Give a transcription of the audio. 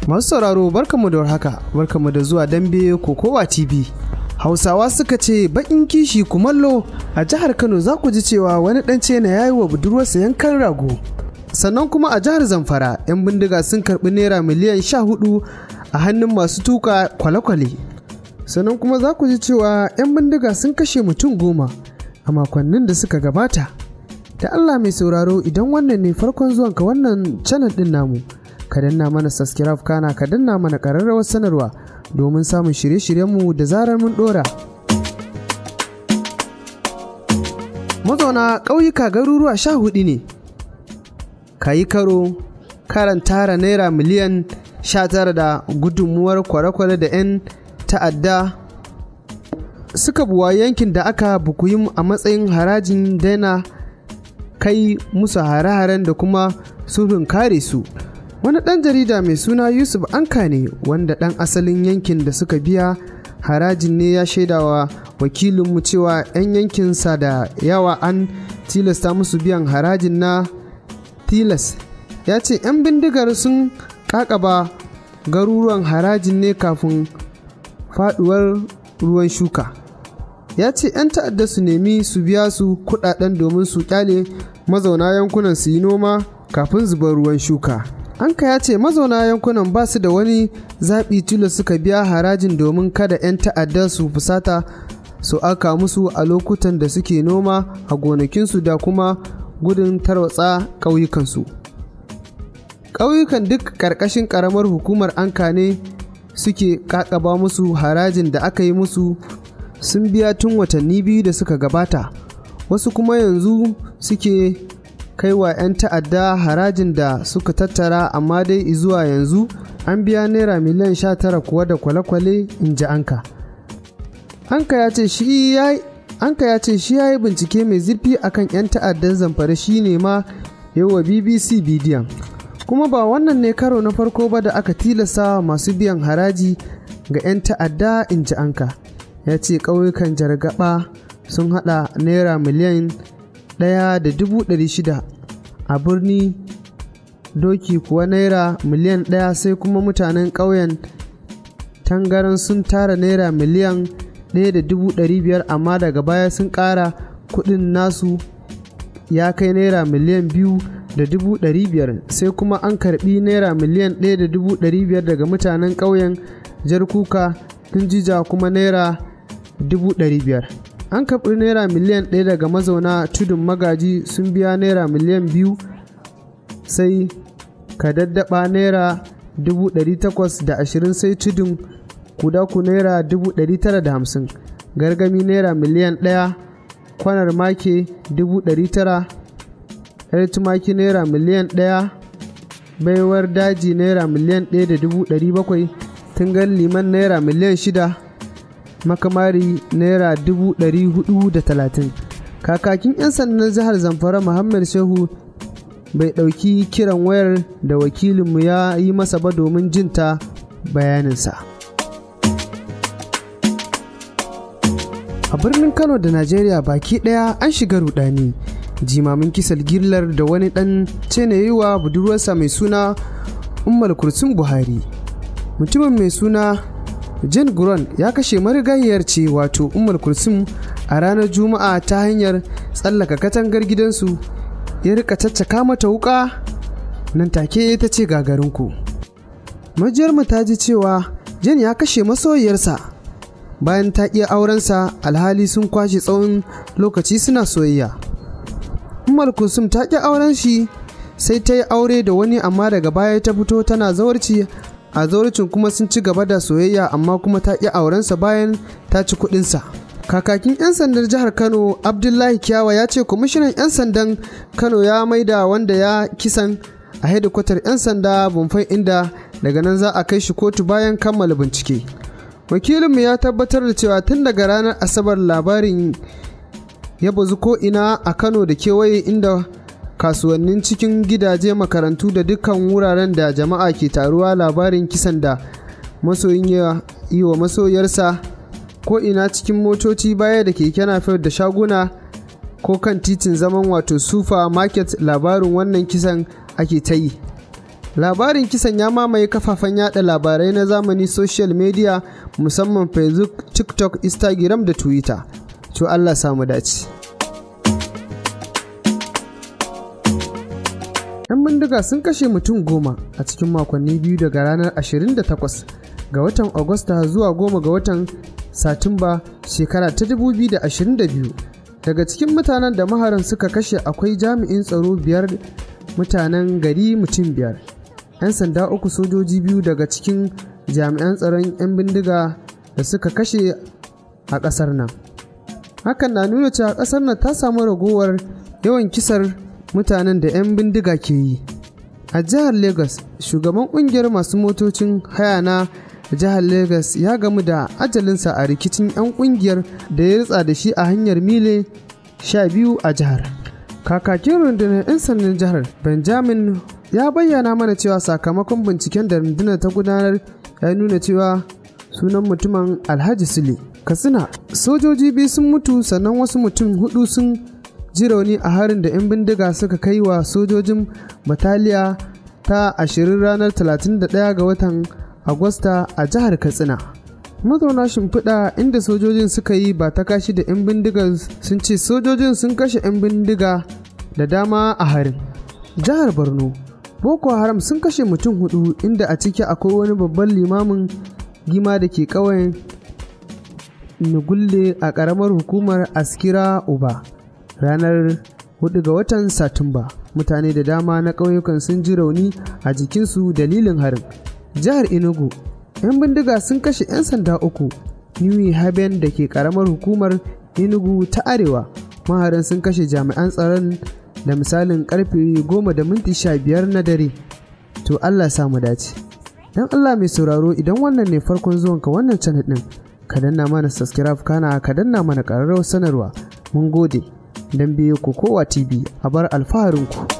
Masu sauraro barkamu da warhaka, barkamu da zuwa dambe Kokowa TV. Hausawa suka ce baƙin kishi kumallo a jihar Kano za ku ji cewa wani ɗan cena ya yi wa budurwarsa yankan rago. Sannan kuma a jihar Zamfara 'yan bindiga sun karɓi naira miliyan sha hudu a hannun masu tuka kwale-kwale. Sannan kuma za ku ji cewa 'yan bindiga sun kashe mutum goma a makonnin da suka gabata. Da Allah mai sauraro idan wannan ne farkon zuwanka wannan channel ɗin namu. ka danna mana subscribe kana ka danna mana ƙararrawar sanarwa domin samun shirye-shiryenmu da zarar mun ɗora. Mazauna ƙauyuka garuruwa sha hudu ne, ka yi karo karan tara naira miliyan sha tara da gudunmuwar kwale-kwale da 'yan ta'adda suka buwa yankin da aka bukuyi a matsayin harajin daina kai musu hare-haren da kuma sulhun kare su. wani ɗan jarida mai suna yusuf anka ne wanda ɗan asalin yankin da suka biya harajin ne ya shaidawa wakilinmu cewa 'yan yankinsa da yawa an tilasta musu biyan harajin na tilas ya ce 'yan bindigar sun kakaba garuruwan harajin ne kafin faduwar ruwan shuka ya ce 'yan ta'adda su nemi su biya su kudaden domin su kyale mazauna yankunan su yi noma kafin zubar ruwan shuka Anka ya ce mazauna yankunan ba su da wani zaɓi tilo suka biya harajin domin kada 'yan ta'adda su fusata su aka musu a lokutan da suke noma a gonakinsu da kuma gudun tarwatsa ƙauyukansu. Ƙauyukan duk ƙarƙashin ƙaramar hukumar Anka ne suke ƙaƙaba musu harajin da aka yi musu sun biya tun watanni biyu da suka gabata, wasu kuma yanzu suke kai wa 'yan ta'adda harajin da suka tattara amma dai zuwa yanzu an biya naira miliyan 19 kuwa da kwale-kwale in ji anka anka ya ce shi ya yi bincike mai zurfi akan 'yan ta'addan zamfara shi ne ma wa bbc bidiyon kuma ba wannan ne karo na farko ba da aka tilasta masu biyan haraji ga 'yan ta'adda in ji anka ya ce ƙauyukan jargaba sun hada naira miliyan ɗaya da dubu ɗari shida a birni doki kuwa naira miliyan ɗaya sai kuma mutanen ƙauyen tangaran sun tara naira miliyan ɗaya da dubu ɗari biyar amma daga baya sun ƙara kuɗin nasu ya kai naira miliyan biyu da dubu ɗari biyar sai kuma an karɓi naira miliyan ɗaya da dubu ɗari biyar daga mutanen ƙauyen jarkuka jija kuma naira dubu ɗari biyar an karɓi naira miliyan ɗaya daga mazauna tudun magaji sun biya naira miliyan biyu sai ka daddaba naira dubu ɗari takwas da ashirin sai tudun kudaku naira dubu ɗari tara da hamsin gargami naira miliyan ɗaya kwanar make dubu ɗari tara yar tumaki naira miliyan ɗaya baiwar daji naira miliyan ɗaya da dubu ɗari bakwai tungan liman naira miliyan shida makamari naira dubu ɗari hudu da talatin kakakin 'yan sandan jihar zamfara muhammad shehu bai ɗauki kiran wayar da wakilinmu ya yi masa ba domin jinta bayaninsa a birnin kano da najeriya baki ɗaya an shiga rudani jimamin kisal girlar da wani ɗan yi wa budurwarsa mai suna umar kursun buhari mutumin mai suna Jane Guron ya kashe marigayiyar ce wato Ummul Kulsum a ranar Juma'a ta hanyar tsallaka katangar gidansu ya rika caccaka mata wuka nan take ta ce gagarinku. Majiyarmu ta ji cewa Jane ya kashe masoyiyarsa bayan ta iya aurensa alhali sun kwashe tsawon lokaci suna soyayya. Ummul Kulsum ta ƙi auren shi sai ta yi aure da wani amma daga baya ta fito tana zawarci a zauricin kuma sun ci gaba da soyayya amma kuma ta ƙi aurensa bayan ta ci kuɗinsa. kakakin 'yan sandan jihar kano abdullahi kyawa ya ce kwamishinan 'yan sandan kano ya maida wanda ya kisan a hedikwatar 'yan sanda bumfai inda daga nan za a kai shi kotu bayan kammala bincike wakilinmu ya tabbatar da cewa tun daga ranar asabar labarin ya bazu ko ina a kano da kewaye inda kasuwannin cikin gidaje makarantu da dukkan wuraren da jama'a ke taruwa labarin kisan da masoyin ya yi wa masoyarsa ko ina cikin motoci baya da keke napep da shaguna ko kan titin zaman wato sufa market labarin wannan kisan ake ta yi labarin kisan ya mamaye kafafen yada labarai na zamani social media musamman facebook tiktok instagram da twitter to allah samu dace yan bindiga sun kashe mutum goma a cikin makonni biyu daga ranar 28 ga watan agusta zuwa goma ga watan satumba shekara ta 2022 daga cikin mutanen da maharan suka kashe akwai jami'in tsaro biyar mutanen gari mutum biyar 'yan sanda uku sojoji biyu daga cikin jami'an tsaron 'yan bindiga da suka kashe a ƙasar nan hakan na nuna cewa ƙasar nan ta samu ragowar yawan kisar mutanen da 'yan bindiga ke yi a jihar lagos shugaban ƙungiyar masu motocin haya na jihar lagos ya gamu da ajalinsa a rikicin 'yan ƙungiyar da ya ritsa da shi a hanyar mile 12 a jihar kakakin rundunar 'yan sandan jihar benjamin ya bayyana mana cewa sakamakon binciken da rundunar ta gudanar ya nuna cewa sunan mutumin alhaji sule katsina sojoji biyu sun mutu sannan wasu mutum hudu sun ji rauni a harin da 'yan bindiga suka kai wa sojojin bataliya ta 20 ranar 31 ga watan agusta a jihar katsina mazauna shimfiɗa inda sojojin suka yi ba ta kashi da 'yan bindigar sun ce sojojin sun kashe 'yan bindiga da dama a harin jihar borno boko haram sun kashe mutum hudu inda a ciki akwai wani babban limamin gima da ke ƙauyen nugulle a ƙaramar hukumar askira uba ranar 4 ga watan satumba mutane da dama na ƙauyukan sun ji rauni a jikinsu dalilin harin jihar enugu 'yan bindiga sun kashe 'yan sanda uku new haven da ke ƙaramar hukumar enugu ta arewa maharan sun kashe jami'an tsaron da misalin karfe 10 da minti 15 na dare to Allah samu dace don Allah mai sauraro idan wannan ne farkon zuwanka wannan channel din ka danna mana subscribe kana ka danna mana ƙararrawar sanarwa mun gode don biyo ku kowa tv a bar alfaharinku